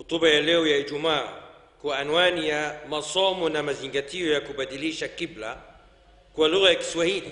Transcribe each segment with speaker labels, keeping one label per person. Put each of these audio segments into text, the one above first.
Speaker 1: Hotuba ya leo ya Ijumaa kwa anwani ya masomo na mazingatio ya kubadilisha kibla kwa lugha ya Kiswahili.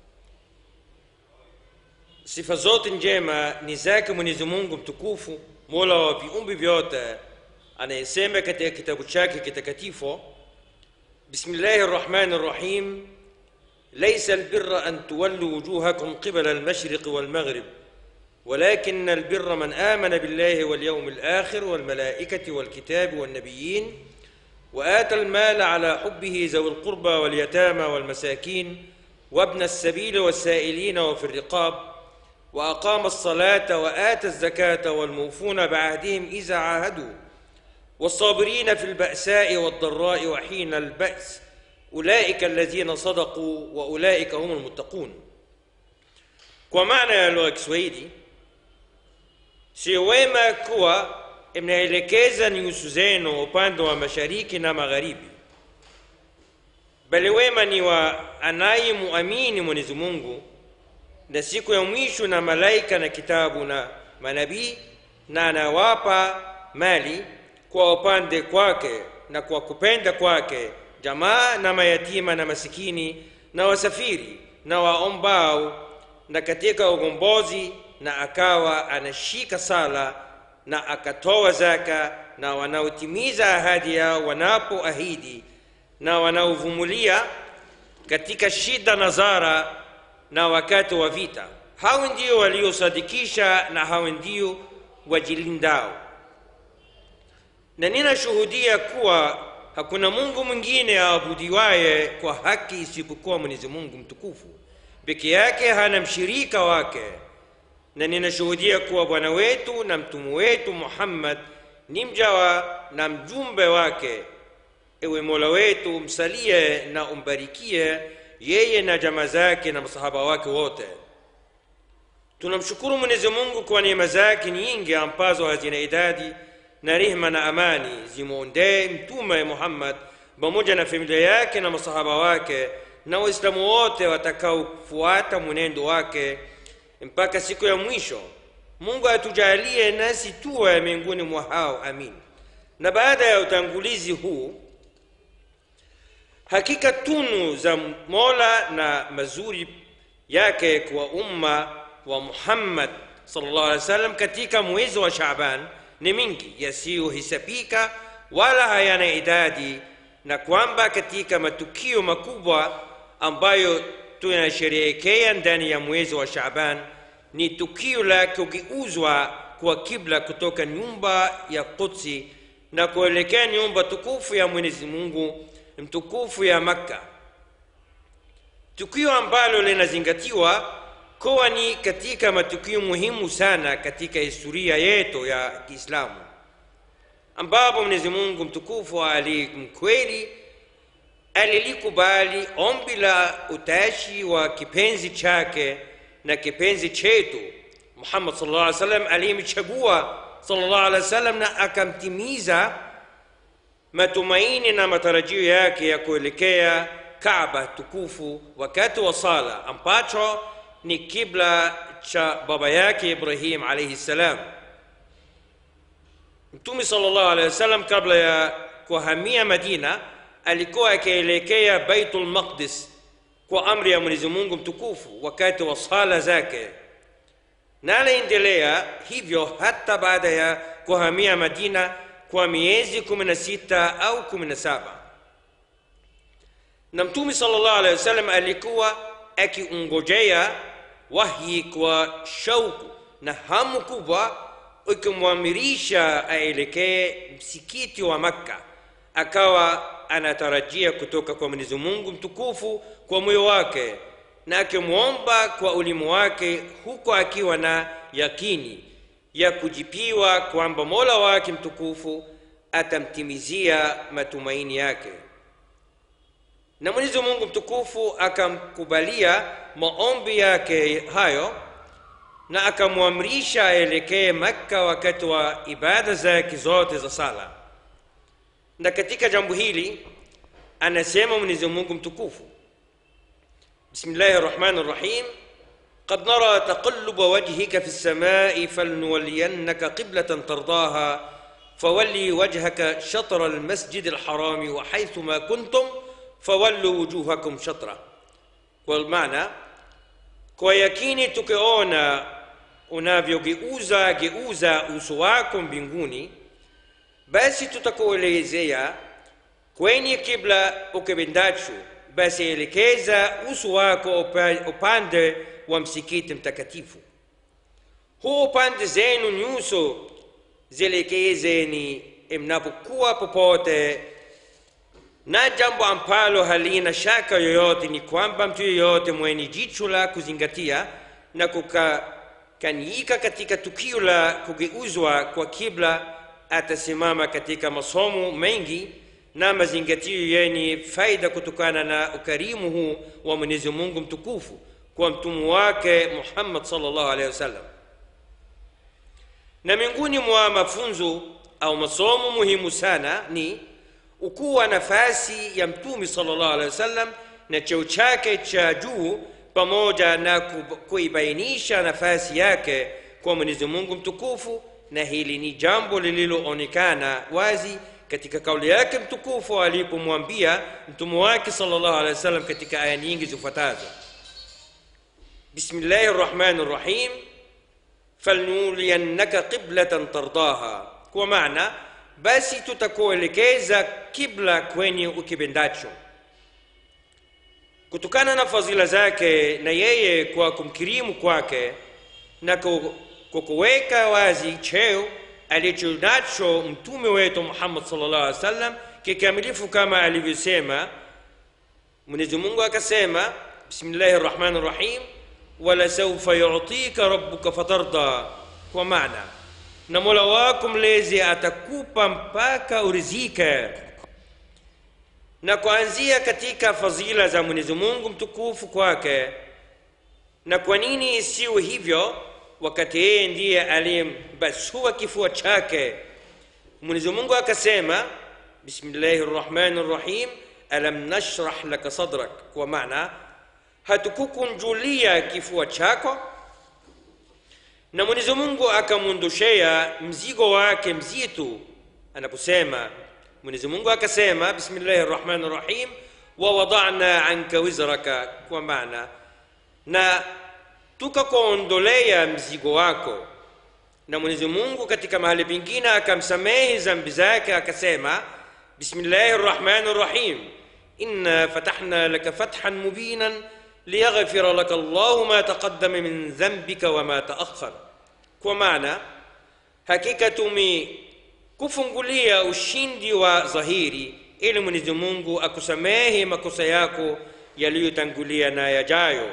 Speaker 1: Sifa zote njema ni zake Mwenyezi Mungu mtukufu, mola wa viumbe vyote, anayesema katika kitabu chake kitakatifu, bismillahi rrahmani rrahim ليس البر أن تولوا وجوهكم قبل المشرق والمغرب ولكن البر من آمن بالله واليوم الآخر والملائكة والكتاب والنبيين وآتى المال على حبه ذوي القربى واليتامى والمساكين وابن السبيل والسائلين وفي الرقاب وأقام الصلاة وآتى الزكاة والموفون بعهدهم إذا عاهدوا والصابرين في البأساء والضراء وحين البأس أولئك الذين صدقوا وأولئك هم المتقون kwa maana ya lugha ya Kiswahili, sio wema kuwa mnaelekeza nyuso zenu upande wa mashariki na magharibi, bali wema ni wa anayemuamini Mwenyezi Mungu na siku ya mwisho na malaika na kitabu na manabii, na anawapa mali kwa upande kwake na kwa kupenda kwake jamaa na mayatima na masikini na wasafiri na waombao na katika ugombozi, na akawa anashika sala na akatoa zaka, na wanaotimiza ahadi yao wanapoahidi, na wanaovumilia katika shida na zara na wakati wa vita. Hao ndio waliosadikisha na hao ndio wajilindao. Na ninashuhudia kuwa hakuna Mungu mwingine aabudiwaye kwa haki isipokuwa Mwenyezi Mungu mtukufu peke yake, hana mshirika wake, na ninashuhudia kuwa bwana wetu na mtume wetu Muhammad ni mjawa na mjumbe wake. Ewe Mola wetu, msalie na umbarikie yeye na jamaa zake na masahaba wake wote. Tunamshukuru Mwenyezi Mungu kwa neema zake nyingi ambazo hazina idadi na rehema na amani zimwondee Mtume Muhammad pamoja na familia yake na masahaba wake na Waislamu wote watakaofuata mwenendo wake mpaka siku ya mwisho. Mungu atujalie nasi tuwe miongoni mwa hao, amin. Na baada ya utangulizi huu, hakika tunu za Mola na mazuri yake kwa umma wa Muhammad sallallahu alaihi wasallam katika mwezi wa Shaaban ni mingi yasiyohesabika wala hayana idadi, na kwamba katika matukio makubwa ambayo tunasherehekea ndani ya mwezi wa Shaaban ni tukio la kugeuzwa kwa kibla kutoka nyumba ya Qudsi na kuelekea nyumba tukufu ya Mwenyezi Mungu mtukufu ya Makka, tukio ambalo linazingatiwa kuwa ni katika matukio muhimu sana katika historia yetu ya Kiislamu, ambapo Mwenyezi Mungu mtukufu alimkweli alilikubali ombi la utashi wa kipenzi chake na kipenzi chetu Muhammad sallallahu alaihi wasallam, aliyemchagua sallallahu alaihi wasallam na akamtimiza matumaini na matarajio yake ya kuelekea Kaaba tukufu wakati wa sala ambacho ni kibla cha baba yake Ibrahim alayhi salam. Mtume sallallahu alayhi wasallam kabla ya kuhamia Madina alikuwa akielekea Baitul Maqdis kwa amri ya Mwenyezi Mungu mtukufu wakati wa sala zake, na aliendelea hivyo hata baada ya kuhamia Madina kwa miezi 16 au 17. Na Mtume sallallahu alayhi wasallam alikuwa akiungojea wahyi kwa shauku na hamu kubwa, ikimwamirisha aelekee msikiti wa Makka. Akawa anatarajia kutoka kwa Mwenyezi Mungu mtukufu kwa moyo wake na akimwomba kwa ulimi wake, huko akiwa na yakini ya kujipiwa kwamba Mola wake mtukufu atamtimizia matumaini yake na Mwenyezi Mungu mtukufu akamkubalia maombi yake hayo na akamwamrisha aelekee Makka wakati wa ibada zake zote za sala. Na katika jambo hili anasema Mwenyezi Mungu mtukufu, Bismillahir Rahmanir Rahim, قد نرى تقلب وجهك في السماء فلنولينك قبلة ترضاها fawalli wajhaka shatra almasjid alharami wa haithuma kuntum fawallu wujuhakum shatra kwa maana kwa yakini tukiona unavyogeuza geuza uso wako mbinguni basi tutakuelezea kwenye kibla ukipendacho basi elekeza uso wako upa- upande wa msikiti mtakatifu huu upande zenu nyuso zielekezeni mnapokuwa popote na jambo ambalo halina shaka yoyote ni kwamba mtu yeyote mwenye jicho la kuzingatia na kukanyika katika tukio la kugeuzwa kwa kibla atasimama katika masomo mengi na mazingatio yenye faida kutokana na ukarimu huu wa mwenyezi mungu mtukufu kwa mtumu wake muhammad sallallahu alaihi wasallam na miongoni mwa mafunzo au masomo muhimu sana ni ukuwa nafasi ya mtume sallallahu alaihi wasallam na cheo chake cha juu pamoja na ku- kuibainisha nafasi yake kwa mwenyezi mungu mtukufu na hili ni jambo lililoonekana wazi katika kauli yake mtukufu alipomwambia mtume wake sallallahu alaihi wasallam katika aya nyingi zifuatazo bismillahi rrahmani rrahim falnuliyannaka qiblatan tardaha kwa maana basi tutakuelekeza kibla kwenye ukipendacho kutokana na fadhila zake na yeye kwa kumkirimu kwake na ku- kwa kuweka wazi cheo alichonacho mtume wetu muhammad sallallahu alaihi wasallam kikamilifu kama alivyosema mwenyezi mungu akasema bismillahi rrahmani rrahim walasaufa yutika rabbuka fatarda kwa maana na mola wako mlezi atakupa mpaka urizike na kuanzia katika fadhila za mwenyezi mungu mtukufu kwake na kwa nini isiwe hivyo wakati yeye ndiye aliyembasua kifua chake mwenyezi mungu akasema bismillahi rrahmani rrahim alam nashrah laka sadrak kwa maana hatukukunjulia kifua chako na mwenyezi mungu akamwondoshea mzigo wake mzito anaposema mwenyezi mungu akasema bismillahi rrahmani rrahim wawadana anka wizraka kwa maana na tukakuondolea mzigo wako na mwenyezi mungu katika mahali pengine akamsamehe zambi zake akasema bismillahi rrahmani rrahim inna fatahna laka fathan mubinan liyaghfira laka allahu ma taqaddama min dhambika wama taakhar kwa maana hakika tumekufungulia ushindi wa dhahiri ili mwenyezi mungu akusamehe makosa yako yaliyotangulia na yajayo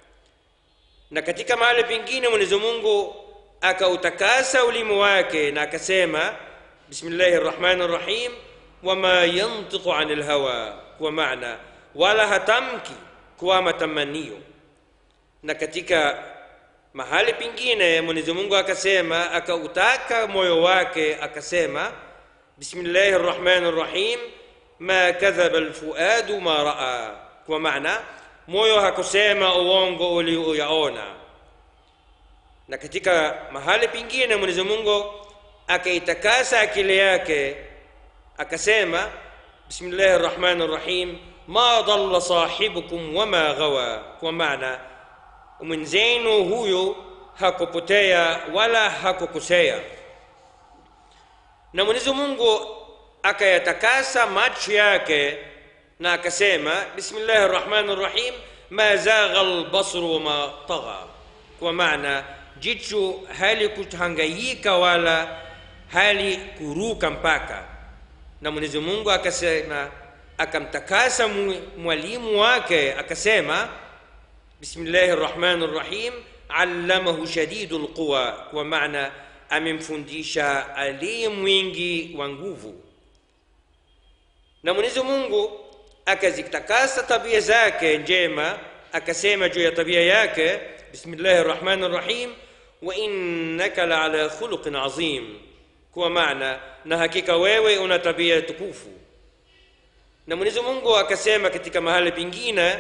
Speaker 1: na katika mahali pengine mwenyezi mungu akautakasa ulimi wake na akasema bismillahi rrahmani rrahim wama yantiqu ani lhawa kwa maana wala hatamki kwa matamanio na katika mahali pengine mwenyezi mungu akasema akautaka moyo wake akasema bismillahi rrahmani rrahim ma kadhaba lfuadu ma raa kwa maana moyo hakusema uongo ulioyaona na katika mahali pengine mwenyezi mungu akaitakasa akili yake akasema bismillahi rrahmani rrahim ma dhalla sahibukum wama ghawa kwa maana mwenzenu huyo hakupotea wala hakukosea na mwenyezi mungu akayatakasa macho yake na akasema bismillahi rrahmani rrahim ma zagha lbasru wama tagha kwa maana jicho halikuhangaika wala halikuruka mpaka na mwenyezi mungu akasema akamtakasa mu- mwalimu wake akasema bismillahi rrahmani rrahim allamahu shadidu lquwa kwa maana amemfundisha aliye mwingi wa nguvu na mwenyezi mungu akazitakasa tabia zake njema akasema juu ya tabia yake bismillahi rrahmani rrahim wa innaka laala khuluqin azim kwa maana na hakika wewe una tabia tukufu na mwenyezi mungu akasema katika mahali pengine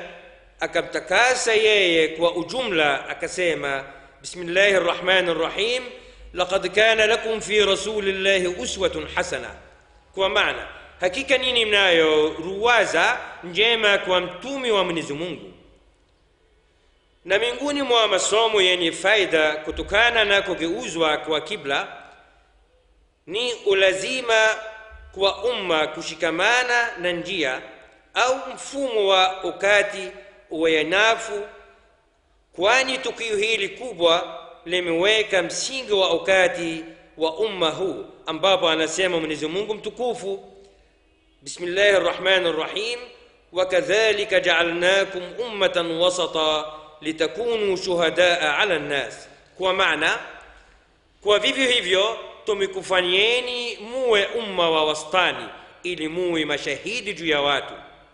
Speaker 1: akamtakasa yeye kwa ujumla akasema bismillahi rrahmani rrahim laqad kana lakum fi rasulillahi uswatun hasana kwa maana hakika nini mnayo ruwaza njema kwa mtumi wa mwenyezi mungu na miongoni mwa masomo yenye faida kutokana na kugeuzwa kwa kibla ni ulazima kwa umma kushikamana na njia au mfumo wa ukati uwayanafu kwani tukio hili kubwa limeweka msingi wa ukati wa umma huu ambapo anasema mwenyezi mungu mtukufu bismillahi rrahmani rrahim wakadhalika jaalnakum ummatan wasata litakunu shuhadaa ala nnas kwa maana kwa vivyo hivyo tumekufanyeni muwe umma wa wastani ili muwe mashahidi juu ya watu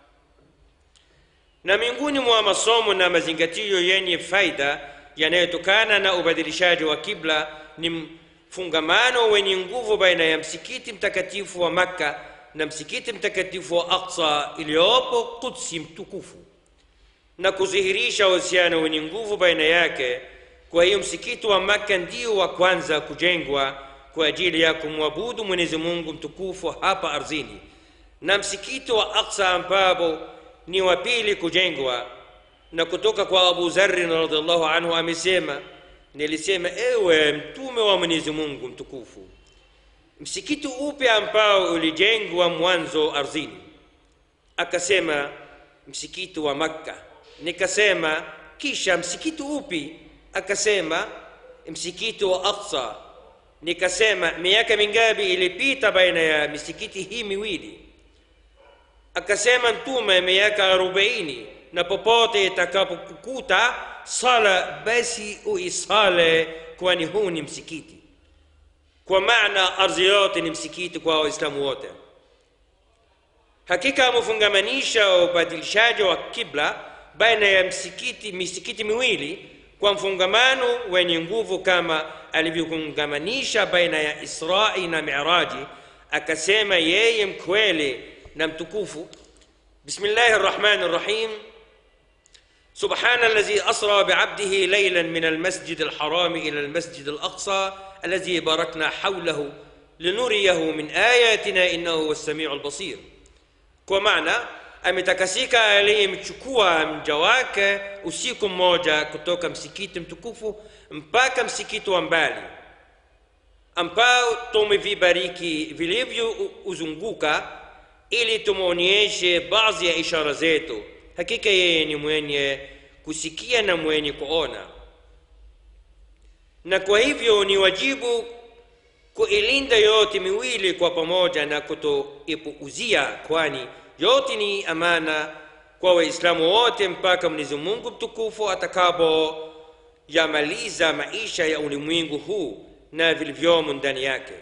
Speaker 1: na miongoni mwa masomo na mazingatio yenye faida yanayotokana na ubadilishaji wa kibla ni mfungamano wenye nguvu baina ya msikiti mtakatifu wa makka na msikiti mtakatifu wa aqsa iliyopo kudsi mtukufu na kudhihirisha uhusiano wenye nguvu baina yake kwa hiyo msikiti wa makka ndio wa kwanza kujengwa kwa ajili ya kumwabudu mwenyezi mungu mtukufu hapa ardhini na msikiti wa aqsa ambapo ni wa pili kujengwa na kutoka kwa abu zarin radiallahu anhu amesema nilisema ewe mtume wa mwenyezi mungu mtukufu msikiti upe ambao ulijengwa mwanzo ardhini akasema msikiti wa makka nikasema kisha msikiti upi akasema msikiti wa aqsa nikasema miaka mingapi ilipita baina ya misikiti hii miwili akasema mtume miaka arobaini na popote itakapokukuta sala basi uisale kwani huu ni msikiti kwa maana ardhi yote ni msikiti kwa waislamu wote hakika amefungamanisha ubadilishaji wa kibla baina ya msikiti misikiti miwili kwa mfungamano wenye nguvu kama alivyofungamanisha baina ya israi na miraji akasema yeye mkweli na mtukufu bismillahi rrahmani rrahim سبحان الذي أسرى بعبده ليلا من المسجد الحرام إلى المسجد الأقصى الذي باركنا حوله لنريه من آياتنا إنه هو السميع البصير kwa maana ametakasika aliyemchukua mja wake usiku mmoja kutoka msikiti mtukufu mpaka msikiti wa mbali ambao tumevibariki vilivyouzunguka ili tumwonyeshe baadhi ya ishara zetu hakika yeye ni mwenye kusikia na mwenye kuona na kwa hivyo ni wajibu kuilinda yote miwili kwa pamoja na kutoipuuzia kwani yote ni amana kwa waislamu wote mpaka mwenyezi mungu mtukufu atakapo yamaliza maisha ya ulimwengu huu na vilivyomo ndani yake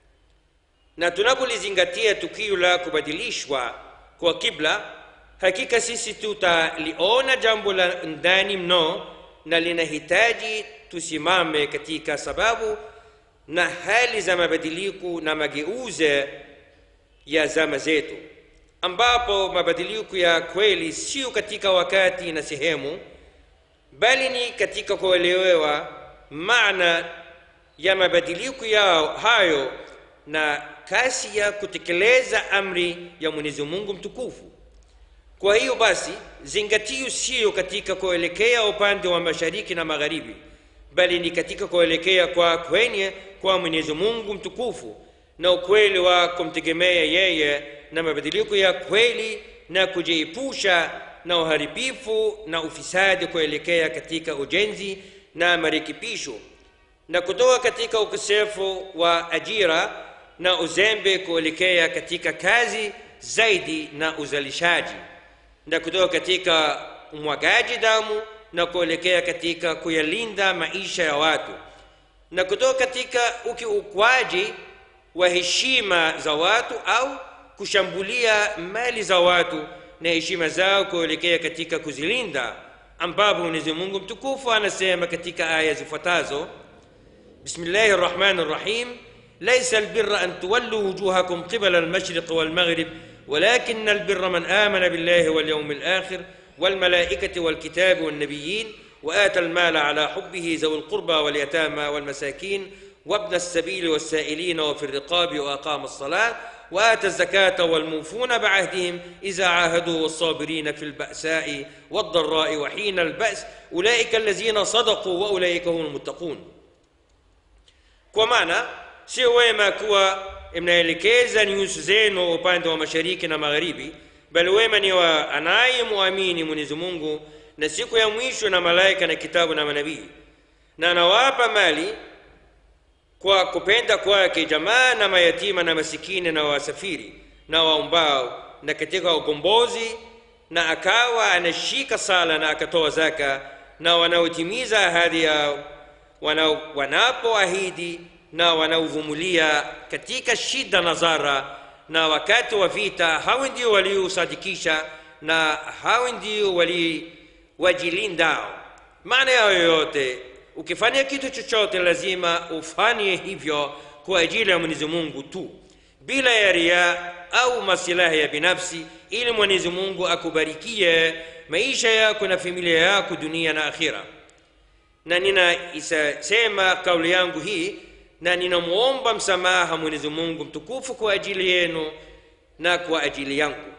Speaker 1: na tunapolizingatia tukio la kubadilishwa kwa kibla hakika sisi tutaliona jambo la ndani mno na linahitaji tusimame katika sababu na hali za mabadiliko na mageuze ya zama zetu ambapo mabadiliko ya kweli sio katika wakati na sehemu bali ni katika kuelewa maana ya mabadiliko yao hayo na kasi ya kutekeleza amri ya mwenyezi mungu mtukufu kwa hiyo basi zingatio sio katika kuelekea upande wa mashariki na magharibi bali ni katika kuelekea kwa kwenye kwa mwenyezi mungu mtukufu na ukweli wa kumtegemea yeye na mabadiliko ya kweli na kujiepusha na uharibifu na ufisadi kuelekea katika ujenzi na marekebisho na kutoka katika ukosefu wa ajira na uzembe kuelekea katika kazi zaidi na uzalishaji na kutoka katika umwagaji damu na kuelekea katika kuyalinda maisha ya watu na kutoka katika ukiukwaji wa heshima za watu au kushambulia mali za watu na heshima zao kuelekea katika kuzilinda ambapo mwenyezi mungu mtukufu anasema katika aya zifuatazo bismillahi rrahmani rrahim ليس البر أن تولوا وجوهكم قبل المشرق والمغرب ولكن البر من آمن بالله واليوم الآخر والملائكة والكتاب والنبيين وآتى المال على حبه ذوي القربى واليتامى والمساكين وابن السبيل والسائلين وفي الرقاب وأقام الصلاة وآتى الزكاة والموفون بعهدهم إذا عاهدوا والصابرين في البأساء والضراء وحين البأس أولئك الذين صدقوا وأولئك هم المتقون kwa maana sio wema kuwa mnaelekeza nyuso zenu upande wa mashariki na magharibi bali wema ni wa anayemwamini mwenyezi mungu na siku ya mwisho na malaika na kitabu na manabii na anawapa mali kwa kupenda kwake jamaa na mayatima na masikini na wasafiri na waombao na katika ukombozi na akawa anashika sala na akatoa zaka na wanaotimiza ahadi yao wana- wanapoahidi na wanaovumilia katika shida na zara na wakati wa vita hao ndio waliosadikisha na hao ndio wali wajilindao maana yao yoyote ukifanya kitu chochote lazima ufanye hivyo kwa ajili ya mwenyezi mungu tu bila ya ria au masilahi ya binafsi ili mwenyezi mungu akubarikie maisha yako na familia yako dunia na akhira na ninaisema kauli yangu hii na ninamwomba msamaha mwenyezi mungu mtukufu kwa ajili yenu na kwa ajili yangu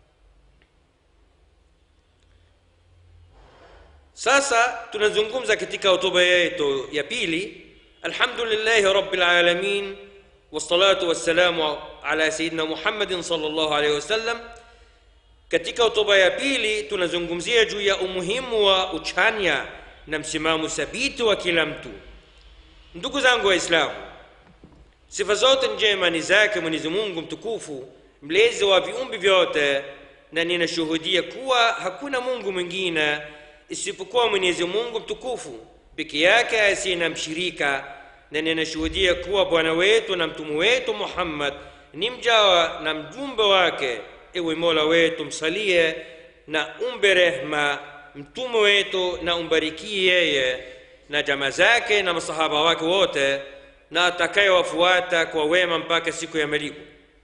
Speaker 1: sasa tunazungumza katika hotuba yetu ya pili alhamdulillahi rabbil alamin wassalatu wassalamu ala sayidina muhammadin sallallahu alaihi wasallam katika hotuba ya pili tunazungumzia juu ya umuhimu wa uchanya na msimamo thabiti wa kila mtu ndugu zangu waislamu sifa zote njema ni zake mwenyezi mungu mtukufu mlezi wa viumbe vyote na ninashuhudia kuwa hakuna mungu mwingine isipokuwa mwenyezi mungu mtukufu peke yake asiye na mshirika na ninashuhudia kuwa bwana wetu na mtume wetu muhammad ni mjawa na mjumbe wake ewe mola wetu msalie na umbe rehma mtume wetu na umbarikie yeye na jamaa zake na masahaba wake wote na atakayewafuata kwa wema mpaka siku ya malipo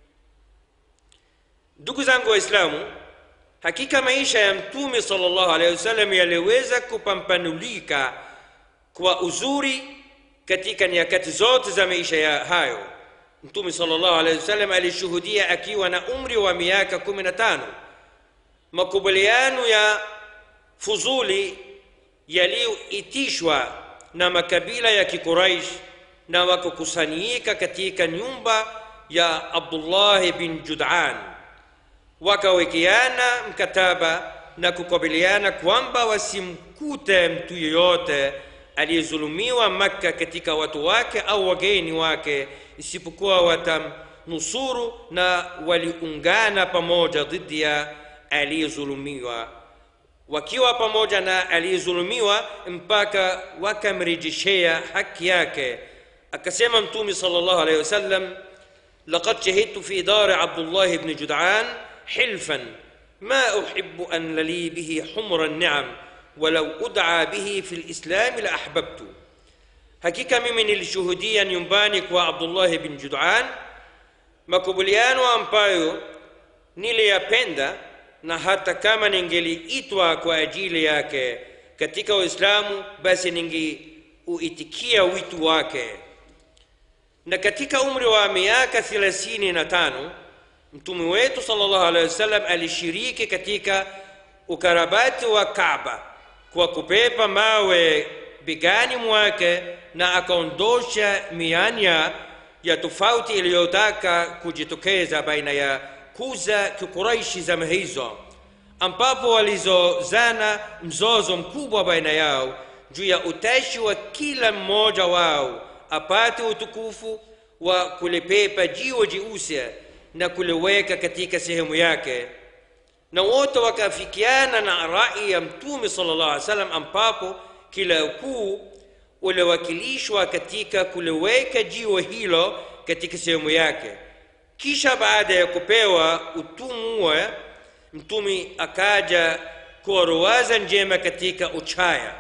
Speaker 1: ndugu zangu waislamu hakika maisha ya mtume sallallahu alaihi wasallam yaliweza kupambanulika kwa uzuri katika nyakati zote za maisha ya hayo mtume sallallahu alaihi wasallam alishuhudia akiwa na umri wa miaka 15 makubaliano ya fuzuli yaliyoitishwa na makabila ya kiquraish na wakakusanyika katika nyumba ya abdullahi bin judan wakawekeana mkataba na kukabiliana kwamba wasimkute mtu yeyote aliyezulumiwa makka katika watu wake au wageni wake isipokuwa watamnusuru na waliungana pamoja dhidi ya aliyezulumiwa wakiwa pamoja na aliyezulumiwa mpaka wakamrejeshea haki yake akasema mtume sallallahu alaihi wasallam لقد شهدت في دار عبد الله بن جدعان حلفا ما احب ان لي به حمر النعم ولو ادعى به في الاسلام لاحببت hakika mimi nilishuhudia nyumbani kwa abdullahi bin judan makubaliano ambayo niliyapenda na hata kama ningeliitwa kwa ajili yake katika uislamu basi ningeuitikia wito wake na katika umri wa miaka thelathini na tano mtume wetu sallallahu alaihi wasallam alishiriki katika ukarabati wa Kaaba kwa kupepa mawe begani mwake na akaondosha mianya ya tofauti iliyotaka kujitokeza baina ya kuza kikuraishi zama hizo ambapo walizozana mzozo mkubwa baina yao juu ya utashi wa kila mmoja wao apate utukufu wa kulipepa jiwe jeusi na kuliweka katika sehemu yake na wote wakafikiana na rai ya mtume sallallahu alaihi wasallam ambapo kila ukuu uliwakilishwa katika kuliweka jiwe hilo katika sehemu yake kisha baada ya kupewa utumwa mtume akaja kwa ruwaza njema katika uchaya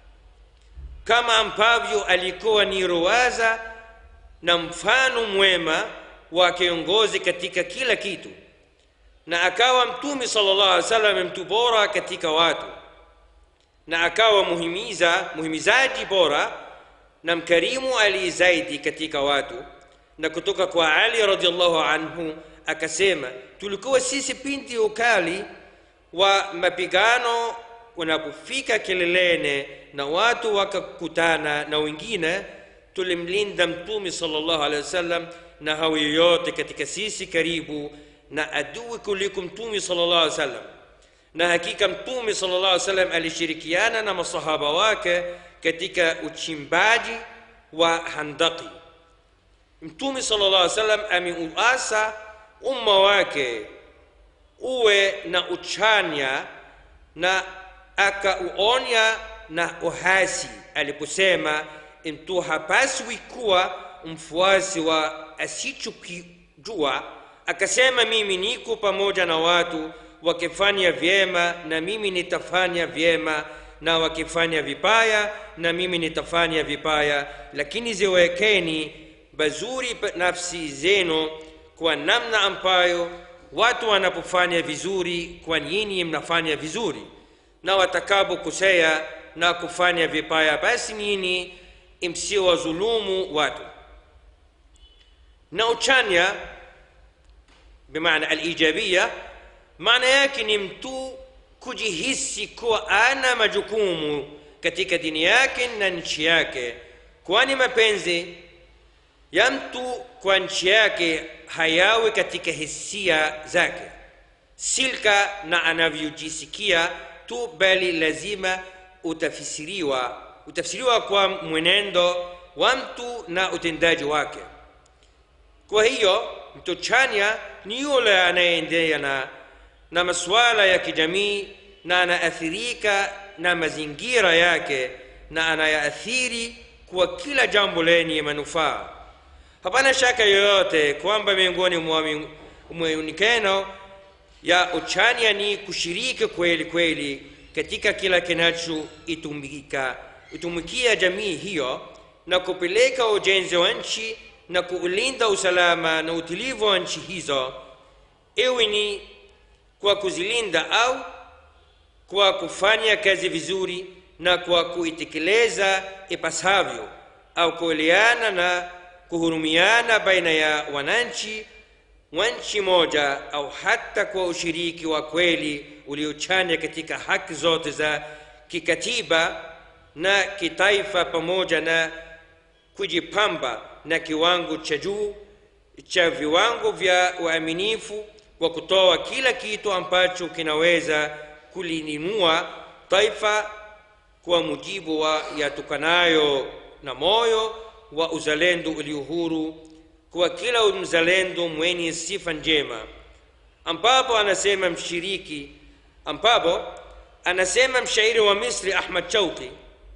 Speaker 1: kama ambavyo alikuwa ni ruwaza na mfano mwema wa kiongozi katika kila kitu na akawa mtume sallallahu alaihi wasallam mtu bora katika watu na akawa muhimiza muhimizaji bora na mkarimu ali zaidi katika watu na kutoka kwa ali radiallahu anhu akasema tulikuwa sisi pindi ukali wa mapigano unapofika kilelene na watu wakakutana na wengine tulimlinda mtume sallallahu alaihi wasallam na hao yoyote katika sisi karibu na adui kuliko mtume sallallahu alaihi wasallam na hakika mtume sallallahu alaihi wasallam alishirikiana na masahaba wake katika uchimbaji wa handaki mtume sallallahu alaihi wasallam ameuasa umma wake uwe na uchanya na akauonya na uhasi aliposema mtu hapaswi kuwa mfuasi wa asichokijua akasema mimi niko pamoja na watu wakifanya vyema na mimi nitafanya vyema na wakifanya vibaya na mimi nitafanya vibaya lakini ziwekeni bazuri nafsi zenu kwa namna ambayo watu wanapofanya vizuri kwa nyinyi mnafanya vizuri na watakapokosea na kufanya vibaya basi nyinyi msiwadhulumu watu na uchanya bimaana alijabia maana yake ni mtu kujihisi kuwa ana majukumu katika dini yake na nchi yake kwani mapenzi ya mtu kwa nchi yake hayawi katika hisia zake silka na anavyojisikia tu bali lazima utafsiriwa utafsiriwa kwa mwenendo wa mtu na utendaji wake kwa hiyo mtu chanya ni yule anayeendea na, na masuala ya kijamii na anaathirika na mazingira yake na anayaathiri kwa kila jambo lenye manufaa hapana shaka yoyote kwamba miongoni mwa muonekano ya uchanya ni kushiriki kweli kweli katika kila kinachoitumika itumikia jamii hiyo na kupeleka ujenzi wa nchi na kuulinda usalama na utulivu wa nchi hizo iwe ni kwa kuzilinda au kwa kufanya kazi vizuri na kwa kuitekeleza ipasavyo au kueleana na kuhurumiana baina ya wananchi wa nchi moja au hata kwa ushiriki wa kweli uliochanya katika haki zote za kikatiba na kitaifa pamoja na kujipamba na kiwango cha juu cha viwango vya uaminifu kwa kutoa kila kitu ambacho kinaweza kulininua taifa kwa mujibu wa yatokanayo na moyo wa uzalendo ulio huru kwa kila mzalendo mwenye sifa njema ambapo anasema mshiriki ambapo anasema mshairi wa misri ahmad chauki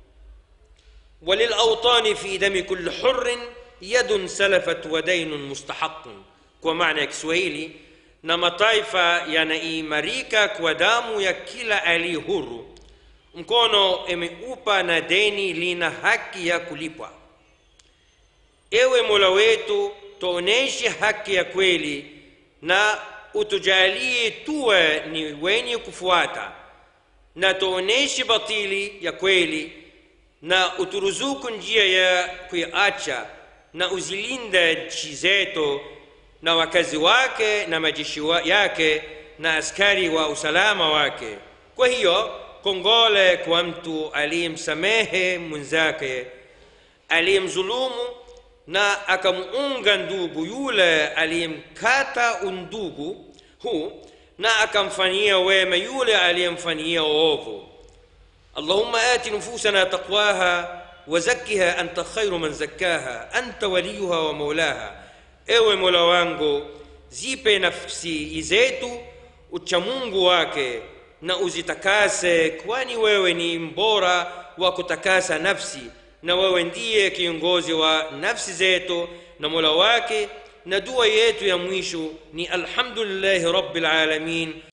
Speaker 1: وللأوطان في دم كل حر يد سلفت ودين مستحق kwa maana ya kiswahili na mataifa yanaimarika kwa damu ya kila aliye huru mkono imeupa na deni lina haki ya kulipwa ewe mola wetu tuoneshe haki ya kweli na utujalie tuwe ni wenye kufuata na tuoneshe batili ya kweli na uturuzuku njia ya kuiacha na uzilinde nchi zetu na wakazi wake na majeshi wa yake na askari wa usalama wake kwa hiyo kongole kwa mtu aliyemsamehe mwenzake aliyemdhulumu na akamuunga ndugu yule aliyemkata undugu huu na akamfanyia wema yule aliyemfanyia uovu اللهم آت نفوسنا تقواها وزكها أنت خير من زكاها أنت وليها ومولاها ewe mola wangu zipe nafsi zetu uchamungu wake na uzitakase kwani wewe ni mbora wa kutakasa nafsi na wewe ndiye kiongozi wa nafsi zetu na mola wake na dua yetu ya mwisho ni alhamdulillahi rabbil alamin